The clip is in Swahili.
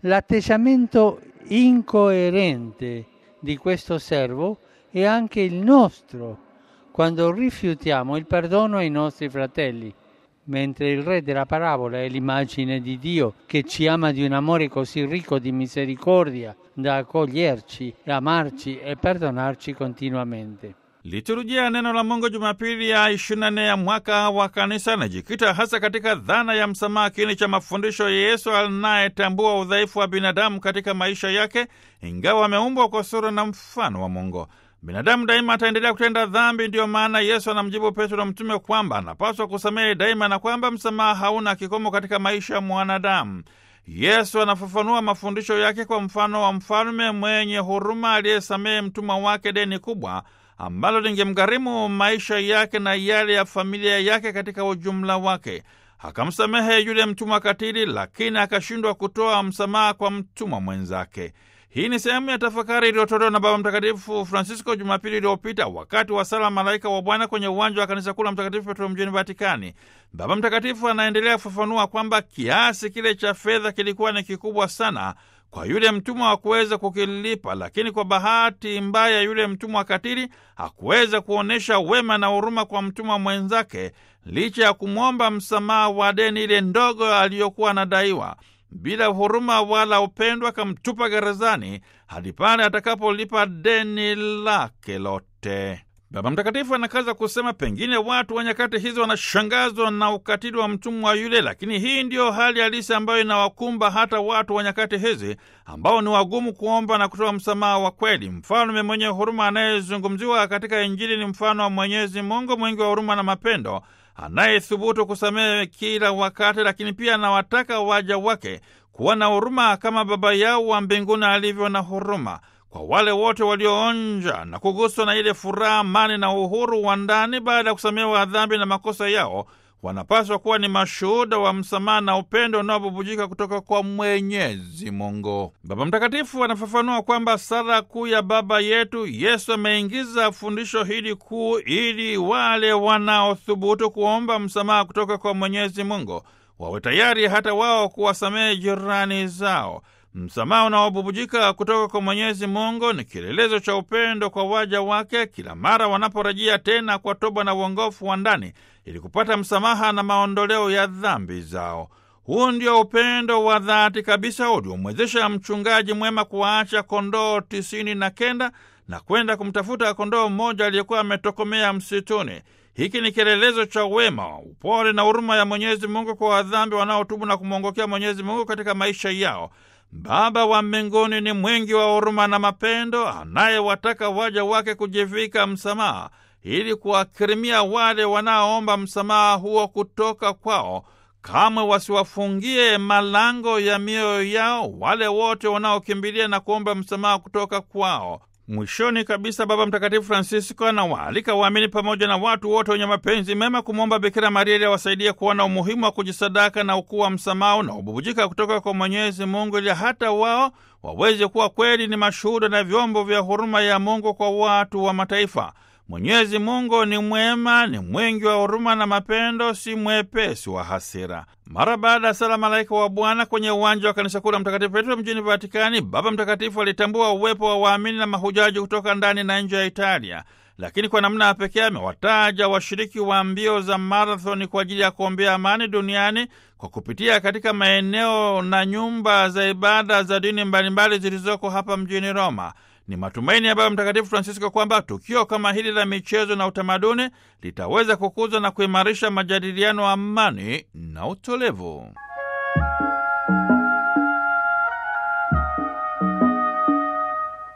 L'atteggiamento incoerente di questo servo è anche il nostro quando rifiutiamo il perdono ai nostri fratelli. Mentre il re della parabola è l'immagine di Dio che ci ama di un amore così ricco di misericordia da accoglierci, amarci e perdonarci continuamente. Liturujia ya neno la Mungu Jumapili ya 24 ya mwaka wa kanisa inajikita hasa katika dhana ya msamaha, kiini cha mafundisho ya Yesu anayetambua udhaifu wa binadamu katika maisha yake, ingawa ameumbwa kwa sura na mfano wa Mungu. Binadamu daima ataendelea kutenda dhambi. Ndiyo maana Yesu anamjibu Petro mtume kwamba anapaswa kusamehe daima na kwamba msamaha hauna kikomo katika maisha ya mwanadamu. Yesu anafafanua mafundisho yake kwa mfano wa mfalme mwenye huruma aliyesamehe mtumwa wake deni kubwa ambalo lingemgharimu maisha yake na yale ya familia yake katika ujumla wake. Akamsamehe yule mtumwa katili, lakini akashindwa kutoa msamaha kwa mtumwa mwenzake. Hii ni sehemu ya tafakari iliyotolewa na Baba Mtakatifu Francisco Jumapili iliyopita wakati wa sala Malaika wa Bwana kwenye uwanja wa kanisa kuu la Mtakatifu Petro mjini Vatikani. Baba Mtakatifu anaendelea kufafanua kwamba kiasi kile cha fedha kilikuwa ni kikubwa sana kwa yule mtumwa wa kuweza kukilipa, lakini kwa bahati mbaya yule mtumwa katili hakuweza kuonyesha wema na huruma kwa mtumwa mwenzake, licha ya kumwomba msamaha wa deni ile ndogo aliyokuwa anadaiwa. Bila huruma wala upendo, akamtupa gerezani hadi pale atakapolipa deni lake lote. Baba Mtakatifu anakaza kusema, pengine watu wa nyakati hizo wanashangazwa na ukatili wa mtumwa yule, lakini hii ndiyo hali halisi ambayo inawakumba hata watu wa nyakati hizi ambao ni wagumu kuomba na kutoa msamaha wa kweli. Mfalme mwenye huruma anayezungumziwa katika Injili ni mfano wa Mwenyezi Mungu mwingi wa huruma na mapendo anayethubutu kusamehe kila wakati, lakini pia anawataka waja wake kuwa na huruma kama Baba yao wa mbinguni alivyo na huruma kwa wale wote walioonja na kuguswa na ile furaha, amani na uhuru wa ndani baada ya kusamehewa dhambi na makosa yao, wanapaswa kuwa ni mashuhuda wa msamaha na upendo unaobubujika kutoka kwa Mwenyezi Mungu. Baba Mtakatifu anafafanua kwamba sala kuu ya Baba yetu, Yesu ameingiza fundisho hili kuu ili wale wanaothubutu kuomba msamaha kutoka kwa Mwenyezi Mungu wawe tayari hata wao kuwasamehe jirani zao. Msamaha unaobubujika kutoka kwa Mwenyezi Mungu ni kielelezo cha upendo kwa waja wake kila mara wanaporejea tena kwa toba na uongofu wa ndani ili kupata msamaha na maondoleo ya dhambi zao. Huu ndio upendo wa dhati kabisa uliomwezesha mchungaji mwema kuwaacha kondoo tisini na kenda na kwenda kumtafuta kondoo mmoja aliyekuwa ametokomea msituni. Hiki ni kielelezo cha wema, upole na huruma ya Mwenyezi Mungu kwa wadhambi wanaotubu na kumwongokea Mwenyezi Mungu katika maisha yao. Baba wa mbinguni ni mwingi wa huruma na mapendo, anayewataka waja wake kujivika msamaha ili kuwakirimia wale wanaoomba msamaha huo kutoka kwao. Kamwe wasiwafungie malango ya mioyo yao wale wote wanaokimbilia na kuomba msamaha kutoka kwao. Mwishoni kabisa, Baba Mtakatifu Francisco anawaalika waamini pamoja na watu wote wenye mapenzi mema kumwomba Bikira Maria ili awasaidie kuona umuhimu wa kujisadaka na ukuu wa msamaha unaobubujika kutoka kwa Mwenyezi Mungu, ili hata wao waweze kuwa kweli ni mashuhuda na vyombo vya huruma ya Mungu kwa watu wa mataifa. Mwenyezi Mungu ni mwema, ni mwingi wa huruma na mapendo, si mwepesi wa hasira. Mara baada ya sala Malaika wa Bwana kwenye uwanja wa kanisa kuu la Mtakatifu Petro mjini Vatikani, Baba Mtakatifu alitambua uwepo wa waamini na mahujaji kutoka ndani na nje ya Italia, lakini kwa namna ya pekee amewataja washiriki wa mbio za marathoni kwa ajili ya kuombea amani duniani kwa kupitia katika maeneo na nyumba za ibada za dini mbalimbali zilizoko hapa mjini Roma. Ni matumaini ya Baba Mtakatifu Francisco kwamba tukio kama hili la michezo na utamaduni litaweza kukuza na kuimarisha majadiliano, amani na utolevu.